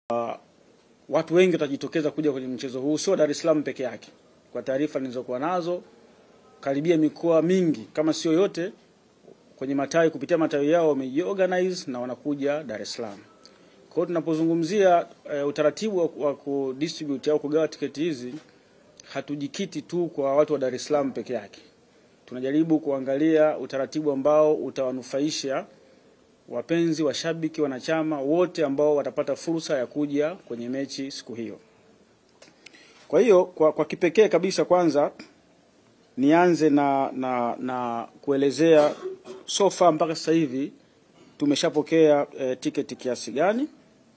watu wengi watajitokeza kuja kwenye mchezo huu, sio Dar es Salaam peke yake. Kwa taarifa nilizokuwa nazo, karibia mikoa mingi kama sio yote kwenye matawi kupitia matawi yao wamejiorganize na wanakuja Dar es Salaam. Kwa hiyo tunapozungumzia e, utaratibu wa, wa kudistribute au kugawa tiketi hizi, hatujikiti tu kwa watu wa Dar es Salaam peke yake. Tunajaribu kuangalia utaratibu ambao utawanufaisha wapenzi, washabiki, wanachama wote ambao watapata fursa ya kuja kwenye mechi siku hiyo. Kwa hiyo kwa, kwa kipekee kabisa kwanza nianze na, na, na kuelezea so far mpaka sasa hivi tumeshapokea e, tiketi kiasi gani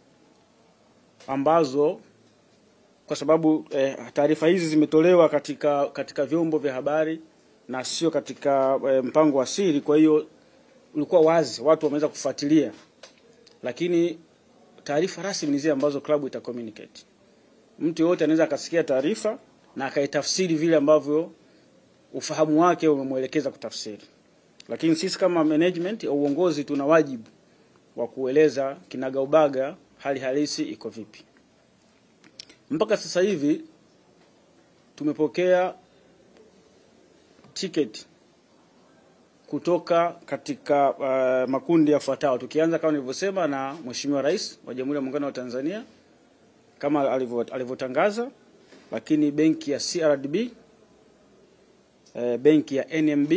ambazo kwa sababu e, taarifa hizi zimetolewa katika, katika vyombo vya habari na sio katika e, mpango wa siri. Kwa hiyo ulikuwa wazi, watu wameweza kufuatilia, lakini taarifa rasmi ni zile ambazo klabu ita communicate. Mtu yoyote anaweza akasikia taarifa na akaitafsiri vile ambavyo ufahamu wake umemwelekeza kutafsiri, lakini sisi kama management au uongozi tuna wajibu wa kueleza kinagaubaga hali halisi iko vipi. Mpaka sasa hivi tumepokea tiketi kutoka katika uh, makundi yafuatayo, tukianza kama nilivyosema na Mheshimiwa Rais wa Jamhuri ya Muungano wa Tanzania kama alivyotangaza, lakini benki ya CRDB, uh, benki ya NMB,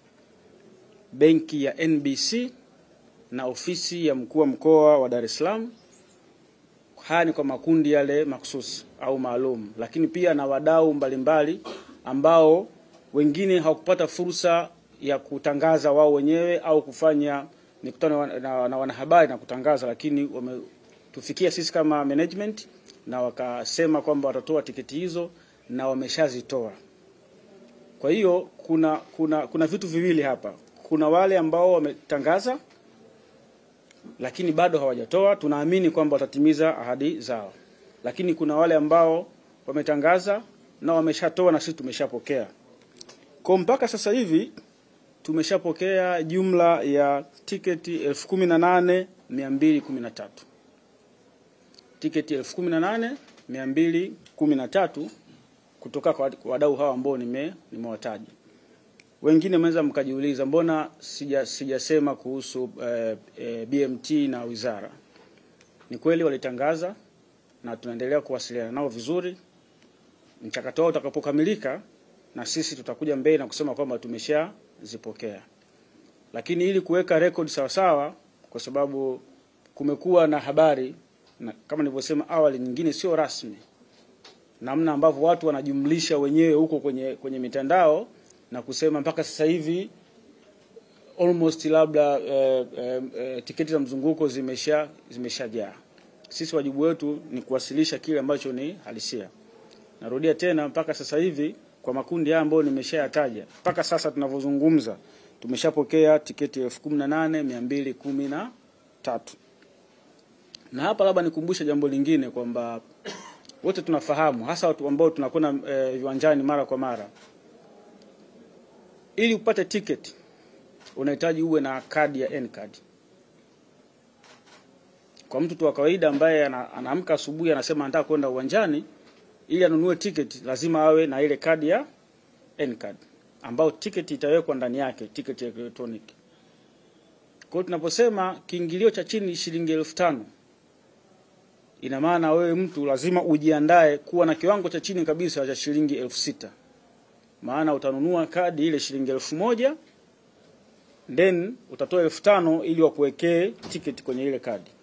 benki ya NBC na ofisi ya mkuu wa mkoa wa Dar es Salaam. Haya ni kwa makundi yale makususi au maalum, lakini pia na wadau mbalimbali ambao wengine hawakupata fursa ya kutangaza wao wenyewe au kufanya mikutano na, na wanahabari na kutangaza, lakini wametufikia sisi kama management na wakasema kwamba watatoa tiketi hizo na wameshazitoa. Kwa hiyo kuna, kuna, kuna vitu viwili hapa. Kuna wale ambao wametangaza lakini bado hawajatoa, tunaamini kwamba watatimiza ahadi zao, lakini kuna wale ambao wametangaza na wameshatoa na sisi tumeshapokea. Kwa mpaka sasa hivi tumeshapokea jumla ya tiketi elfu kumi na nane mia mbili kumi na tatu tiketi elfu kumi na nane mia mbili kumi na tatu kutoka kwa wadau hawa ambao nime nimewataja. Wengine mnaweza mkajiuliza mbona sija sijasema kuhusu eh, eh, BMT na wizara. Ni kweli walitangaza na tunaendelea kuwasiliana nao vizuri. Mchakato wao utakapokamilika, na sisi tutakuja mbele na kusema kwamba tumeshazipokea, lakini ili kuweka record sawasawa, kwa sababu kumekuwa na habari na kama nilivyosema awali, nyingine sio rasmi, namna ambavyo watu wanajumlisha wenyewe huko kwenye, kwenye mitandao na kusema mpaka sasa hivi almost labda eh, eh, eh, tiketi za mzunguko zimesha zimeshajaa. Sisi wajibu wetu ni kuwasilisha kile ambacho ni halisia. Narudia tena, mpaka sasa hivi kwa makundi haya ambayo nimeshayataja, mpaka sasa tunavyozungumza tumeshapokea tiketi elfu kumi na nane mia mbili kumi na tatu. Na hapa labda nikumbushe jambo lingine kwamba wote tunafahamu, hasa watu ambao tunakwenda eh, viwanjani mara kwa mara ili upate tiketi unahitaji uwe na kadi ya N-card. Kwa mtu tu wa kawaida ambaye anaamka asubuhi anasema anataka kwenda uwanjani, ili anunue tiketi lazima awe na ile kadi ya N-card ambayo tiketi itawekwa ndani yake, tiketi ya electronic. Kwa hiyo tunaposema kiingilio cha chini shilingi elfu tano ina maana wewe mtu lazima ujiandae kuwa na kiwango cha chini kabisa cha shilingi elfu sita maana utanunua kadi ile shilingi elfu moja then utatoa elfu tano ili wakuwekee tiketi kwenye ile kadi.